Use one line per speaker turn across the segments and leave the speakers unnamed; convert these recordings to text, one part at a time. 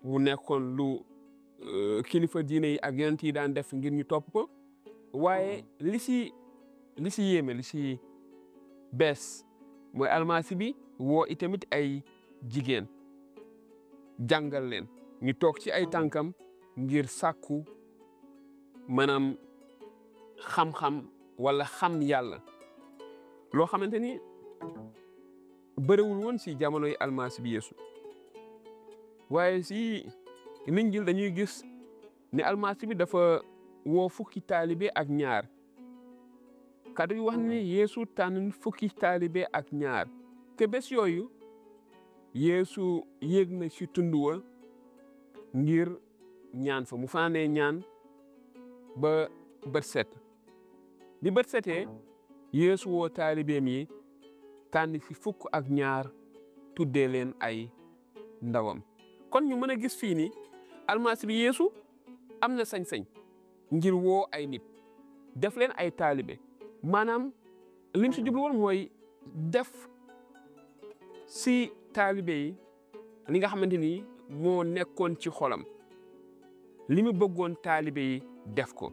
mu nekkoon lu kilifa diine yi ak yonent yi daan def ngir ñu topp ko waaye li si li si yéeme li si bees mooy almasi bi woo itamit ay jigéen jàngal leen ñu toog ci ay tànkam ngir sàkku maanaam xam-xam wala xam yàlla loo xamante ni bëriwul woon si jamonoy almasi bi Yeesu waaye si Linjiil dañuy gis ne almasi bi dafa woo fukki taalibe ak ñaar kàddu yi wax ne Yeesu tànn fukki taalibe ak ñaar te bés yooyu Yeesu yéeg na si tund wa ngir ñaan fa mu fanaanee ñaan ba bët set bi bët setee Yeesu woo taalibeem yi tànn si fukk ak ñaar tuddee leen ay ndawam kon ñu mën a gis fii ni almasi bi Yeesu am na sañ-sañ ngir woo ay nit def leen ay taalibe maanaam lim si jublu woon mooy def si taalibe yi li nga xamante ni moo nekkoon ci xolam li mu bëggoon taalibe yi def ko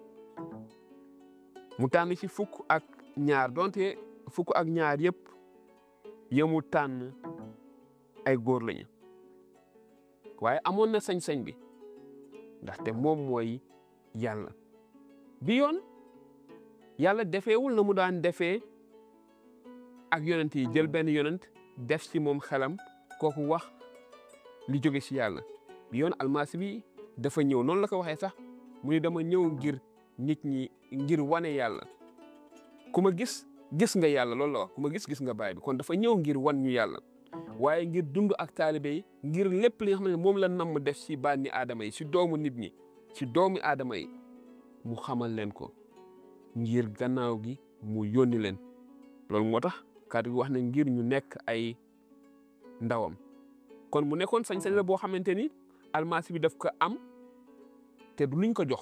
mu tànn ci fukk ak ñaar donte fukk ak ñaar yëpp yemu tànn ay góor lañu waaye amoon na sañ-sañ bi ndaxte moom mooy yàlla bi yoon yàlla defeewul na mu daan defee ak yonent yi jël benn yonent def si moom xelam kooku wax li jóge si yàlla bi yoon almasi bi dafa ñëw noonu la ko waxee sax mu ni dama ñëw ngir nit ñi ngir wane yàlla ku ma gis gis nga yàlla loolu la wax ku ma gis gis nga baay bi kon dafa ñëw ngir wan ñu yàlla waaye ngir dund ak taalibe yi ngir lépp li nga xam ne moom la namm def si bànni aadama yi si doomu nit ñi si doomu aadama yi mu xamal leen ko ngir gannaaw gi mu yónni leen loolu moo tax kàddu gi wax ne ngir ñu nekk ay ndawam kon mu nekkoon sañ-sañ la boo xamante ni almasi bi daf ko am te du luñ ko jox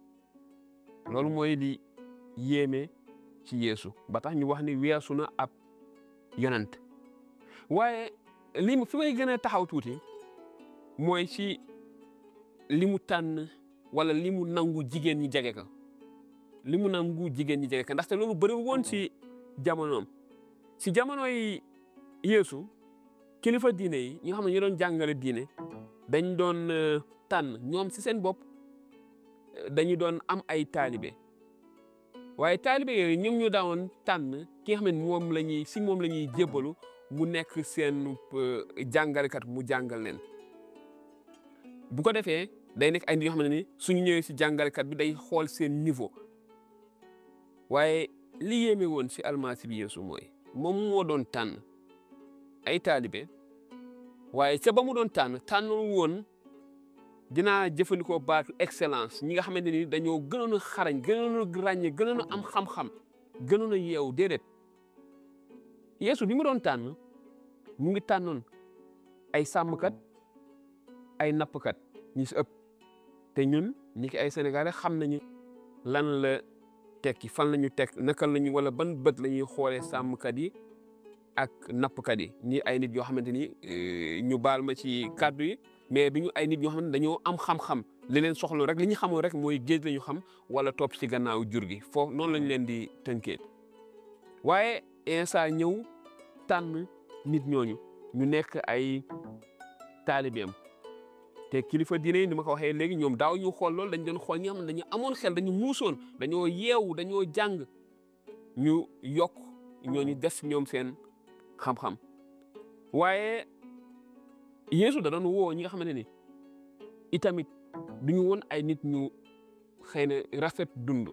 loolu mooy li yéeme ci Yeesu ba tax ñu wax ni weesu na ab yonent waaye li mu fi may gën a taxaw tuuti mooy ci li mu tànn wala li mu nangu jigéen ñi jege ko li mu nangu jigéen ñi jege ko ndaxte loolu bëri woon ci jamonoom ci jamono yi Yeesu kilifa diine yi ñi nga xam ne ñu doon jàngale diine dañ doon tànn ñoom ci seen bopp dañu doon am ay taalibe waaye taalibe yooyu ñoom ñu daawoon tànn ki nga xam ne moom la ñuy si moom la ñuy jébbalu mu nekk seen jàngalekat mu jàngal leen bu ko defee day nekk ay nit yoo xam ne ni suñu ñëwee si jàngalekat bi day xool seen niveau waaye li yéeme woon si almasi bi Yeesu mooy moom moo doon tànn ay taalibe waaye ca ba mu doon tànn tànnoon woon dinaa jëfandikoo baatu excellence ñi nga xamante ni dañoo gënoon a xarañ gënoon a ràññee gënoon a am xam-xam gënoon a yeewu déedéet Yeesu bi mu doon tànn mu ngi tànnoon ay sàmmkat ay nappkat ñi si ëpp te ñun ñi ki ay sénégalais xam nañu lan la tekki fan la ñu teg naka la ñu wala ban bët la ñuy xoolee sàmmkat yi ak nappkat yi ñi ay nit yoo xamante ni ñu baal ma ci kàddu yi mais bi ñu ay nit yoo xam ne dañoo am xam-xam li leen soxla rek li ñu xamoon rek mooy géej la ñu xam wala topp ci gannaaw jur gi foofu noonu lañ leen di tënkee waaye Iisaa ñëw tànn nit ñooñu ñu nekk ay taalibeem te kilifa diine yi ni ma ko waxee léegi ñoom daaw ñu xool loolu dañ doon xool ñi nga xam ne dañu amoon xel dañu muusoon dañoo yeewu dañoo jàng ñu yokk ñooñu des ñoom seen xam-xam waaye Yeesu da doon woo ñi nga xamante ni itamit duñu woon ay nit ñu xëy na rafet dund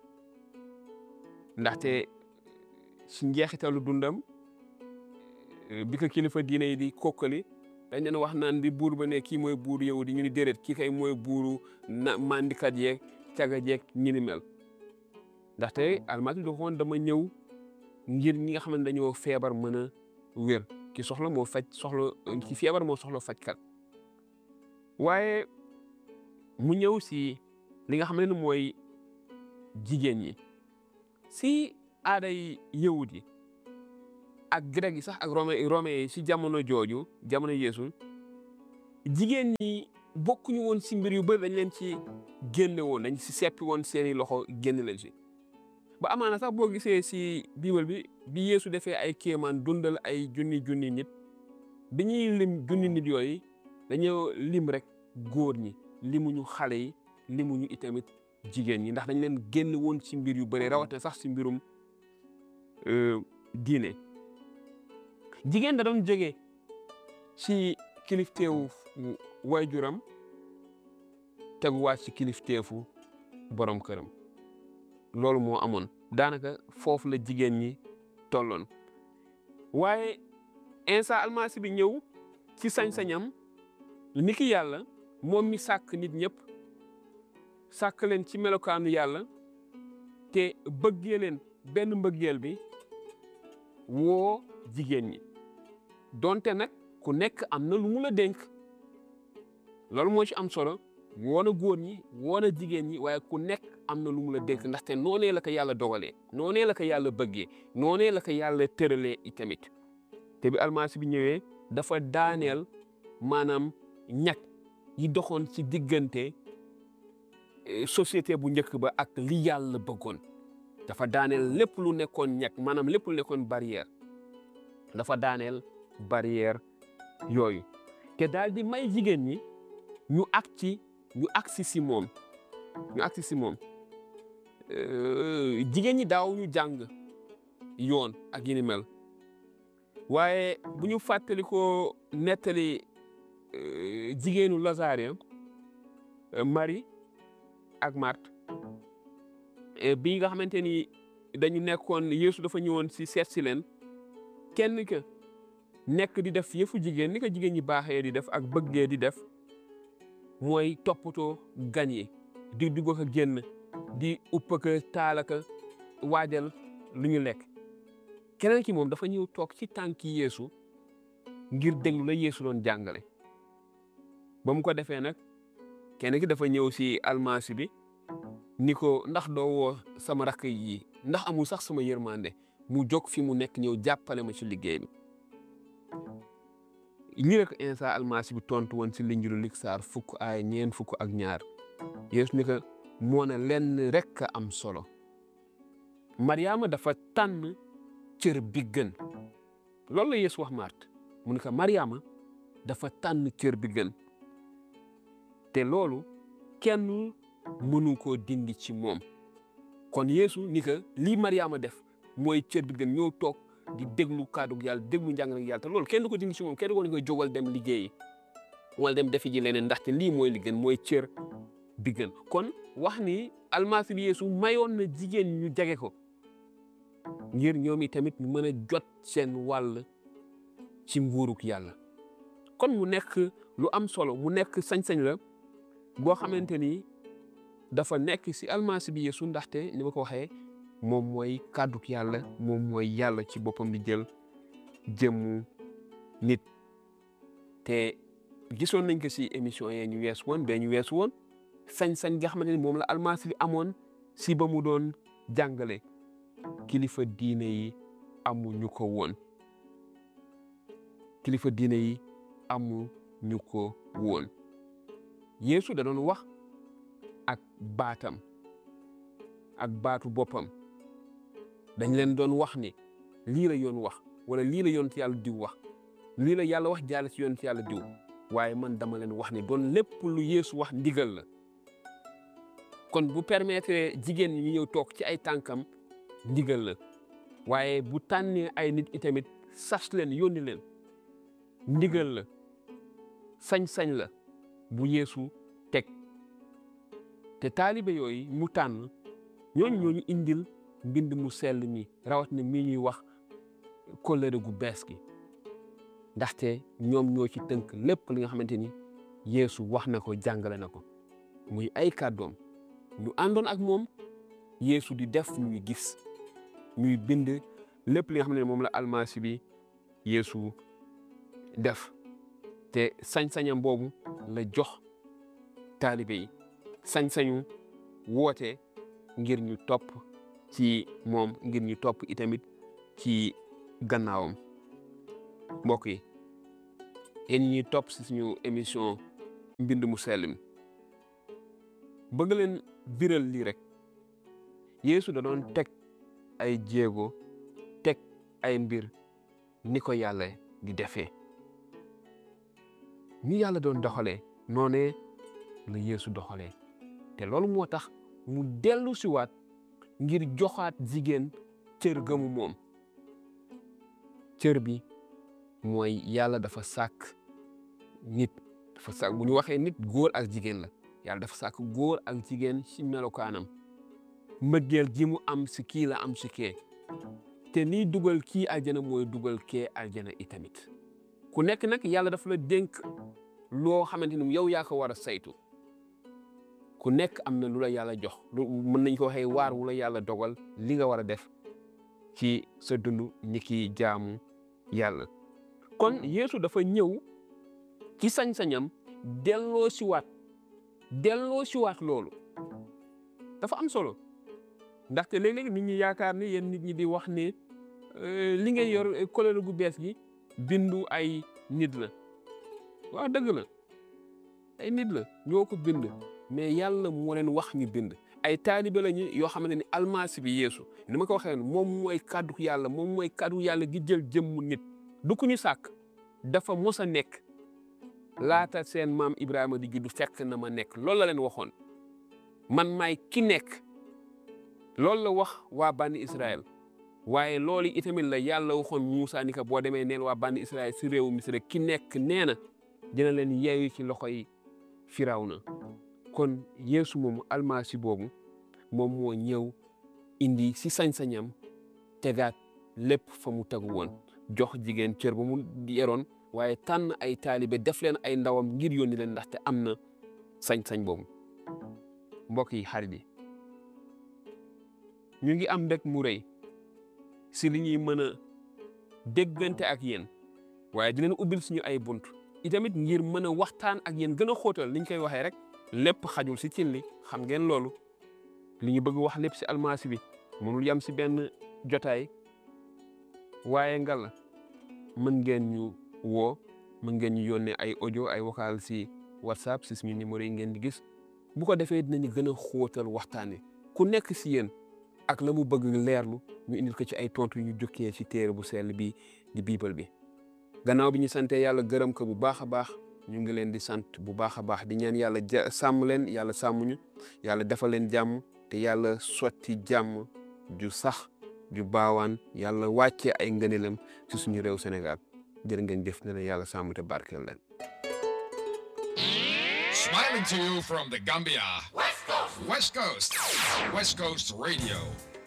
ndaxte si njeexitalu dundam bi ko kilifa diine yi di kokkali dañ leen wax naan di buur ba ne kii mooy buur yow di ñu ni déedéet kii kay mooy buuru na mandikat yeeg caga jeeg ñi ni mel ndaxte almasi da xoon dama ñëw ngir ñi nga xam ne dañoo feebar mën a wér ki soxla moo faj soxla ki feebar moo soxla fajkat waaye mu ñëw si li nga xam ne mooy jigéen ñi si aaday yawut yi ak grec yi sax ak rome rome yi si jamono jooju jamono yeesu jigéen ñi bokkuñu woon si mbir yu bëri dañ leen ci génne woon dañ si seppi woon seeni loxo génne leen si ba amaana sax boo gisee si biibal bi bi Yeesu defee ay kéemaan dundal ay junni junni nit bi ñuy lim junni nit yooyu dañoo lim rek góor ñi limuñu xale yi limuñu itamit jigéen ñi ndax dañ leen génn woon ci mbir yu bëri rawatina sax si mbirum diine jigéen da doon jóge ci kilifteefu waajuram teguwaat ci kilifteefu borom këram loolu moo amoon daanaka foofu la jigéen ñi tolloon waaye Iisaa almasi bi ñëw ci sañ-sañam ni ki yàlla moom mi sàkk nit ñëpp sàkk leen ci melokaanu yàlla te bëggee leen benn mbëggeel bi woo jigéen ñi donte nag ku nekk am na lu mu la dénk loolu moo ci am solo woo na góor ñi woo na jigéen ñi waaye ku nekk am na lu mu la dénk ndaxte noonee la ko yàlla dogalee noonee la ko yàlla bëggee noonee la ko yàlla tëralee itamit te bi almasi bi ñëwee dafa daaneel maanaam ñag yi doxoon ci diggante société bu njëkk ba ak li yàlla bëggoon dafa daaneel lépp lu nekkoon ñag maanaam lépp lu nekkoon barrière dafa daaneel barrière yooyu te daal di may jigéen ñi ñu ak ci ñu agsi si moom ñu agsi si moom jigéen ñi daaw ñu jàng yoon ak yi ni mel waaye bu ñu fàttali ko nettali jigéenu Lazare Marie ak Marthe bi nga xamante ni dañu nekkoon Yeesu dafa ñëwoon si seet si leen kenn ka nekk di def yëfu jigéen ni ko jigéen ñi baaxee di def ak bëggee di def mooy toppatoo gan yi di dugg ko génn di upp ko taal ko waajal lu ñu lekk keneen ki moom dafa ñëw toog ci tànki Yeesu ngir déglu la Yeesu doon jàngale ba mu ko defee nag kenn ki dafa ñëw si almasi bi ni ko ndax doo woo sama rakk yi ndax amul sax sama yërmande mu jóg fi mu nekk ñëw jàppale ma ci liggéey bi lii rek Iisaa almasi bi tontu woon si Linjiilu Liksaar fukk ay ñeen fukk ak ñaar Yeesu ni ko moo ne lenn rek a am solo Mariama dafa tànn cër bi gën loolu la Yeesu wax Marthe mu ne ko Mariama dafa tànn cër bi gën te loolu kenn mënu koo dindi ci moom kon Yeesu ni ko lii Mariama def mooy cër bi gën ñëw toog di déglu kàddu yàlla déglu njàngale yàlla te loolu kenn du ko dindi ci moom kenn du ko ni koy jógal dem liggéeyi wala dem defi ji leneen ndaxte lii mooy li gën mooy cër bi gën kon wax ni almasi bi Yeesu mayoon na jigéen ñu jege ko ngir ñoom i tamit ñu mën a jot seen wàll ci nguuruk yàlla kon mu nekk lu am solo mu nekk sañ-sañ la boo xamante ni dafa nekk si almasi bi Yeesu ndaxte ni ma ko waxee moom mooy kàdduk yàlla moom mooy yàlla ci boppam di jël jëmmu nit te gisoon nañ ko si émission yee ñu wees woon bee ñu wees woon sañ-sañ nga xamante ni moom la almasi bi amoon si ba mu doon jàngale kilifa diine yi amuñu ko woon kilifa diine yi amuñu ko woon Yeesu da doon wax ak baatam ak baatu boppam dañ leen doon wax ni lii la yoon wax wala lii la yoon ci yàlla diw wax lii la yàlla wax jaale ci yoon ci yàlla diw waaye man dama leen wax ni doon lépp lu Yeesu wax ndigal la kon bu permettre jigéen ñi ñëw toog ci ay tànkam ndigal la waaye bu tànnee ay nit itamit sas leen yónni leen ndigal la sañ-sañ la bu Yeesu teg te taalibe yooyu mu tànn ñooñu ñooñu indil mbind mu sell mi rawat na mii ñuy wax kóllëre gu bees gi ndaxte ñoom ñoo ci tënk lépp li nga xamante ni Yeesu wax na ko jàngale na ko muy ay kàddoom ñu àndoon ak moom Yeesu di def ñuy gis ñuy bind lépp li nga xam ne moom la almasi bi Yeesu def te sañ-sañam boobu la jox taalibe yi sañ-sañu woote ngir ñu topp ci moom ngir ñu topp itamit ci gannaawam mbokk yi yéen ñi topp si suñu émission mbind mu sell mi bëgg leen biral lii rek Yeesu da doon teg ay jéego teg ay mbir ni ko yàlla di defee ni yàlla doon doxalee noonee la Yeesu doxalee te loolu moo tax mu dellu siwaat ngir joxaat jigéen cër gëmu moom cër bi mooy yàlla dafa sàkk nit dafa sàkk bu ñu waxee nit góor ak jigéen la yàlla dafa sàkk góor ak jigéen ci melokaanam mbëggeel ji mu am si kii la am si kee te liy dugal kii aljana mooy dugal kee aljana itamit ku nekk nag yàlla dafa la dénk loo xamante ni yow yaa ko war a saytu ku nekk am na lu la yàlla jox lu mën nañ ko waxee waar wu la yàlla dogal li nga war a def ci sa dund ñi ki jaamu yàlla kon Yeesu dafa ñëw ci sañ-sañam delloo siwaat delloo siwaat loolu dafa am solo ndaxte léeg-léeg nit ñi yaakaar ni yéen nit ñi di wax ne li ngay yor couleur gu bees gi bindu ay nit la waaw dëgg la ay nit la ñoo ko bind mais yàlla moo leen wax ñu bind ay taalibe lañu yoo xamante ni almasi bi yeesu ni ma ko waxee moom mooy kàddu yàlla moom mooy kàddu yàlla gi jël jëmmu nit du ku ñu sàkk dafa mos a nekk laata seen maam Ibrahima di juddu fekk na ma nekk loolu la leen waxoon man maay ki nekk loolu la wax waa bànni Israël waaye loolu itamit la yàlla waxoon Muusa ni ko boo demee neel waa bànni Israël si réewu Misra ki nekk nee na dina leen yeeyu ci loxoy Firawna kon Yeesu moomu almasi boobu moom moo ñëw indi si sañ-sañam tegaat lépp fa mu tegu woon jox jigéen cër ba mu yeroon waaye tànn ay taalibe def leen ay ndawam ngir yónni leen ndaxte am na sañ-sañ boobu mbokk yi xarit yi ñu ngi am mbég mu rëy si li ñuy mën a déggante ak yéen waaye di leen ubbil suñu ay bunt itamit ngir mën a waxtaan ak yéen gën a xóotal li ñu koy waxee rek lépp xajul si cin li xam ngeen loolu li ñu bëgg wax lépp si almasi bi mënul yam si benn jotaay waaye ngala mën ngeen ñu woo mën ngeen ñu yónnee ay audio ay vocal si whatsapp si suñu numéro yi ngeen di gis bu ko defee dinañu gën a xóotal waxtaane ku nekk si yéen ak la mu bëgg leerlu ñu indil ko ci ay tontu yu ñu jukkee ci téere bu sell bi di biibal bi gannaaw bi ñu santee yàlla gërëm ko bu baax a baax ñu ngi leen di sant bu baax a baax di ñaan yàlla ja sàmm leen yàlla sàmm ñu yàlla defal leen jàmm te yàlla sotti jàmm ju sax ju baawaan yàlla wàccee ay ngëneelam ci suñu réew Sénégal jërë ngeen jëf ne leen yàlla sàmm te barkeel leen.
Smiling to you from the Gambia. West Coast. West Coast. West Coast Radio.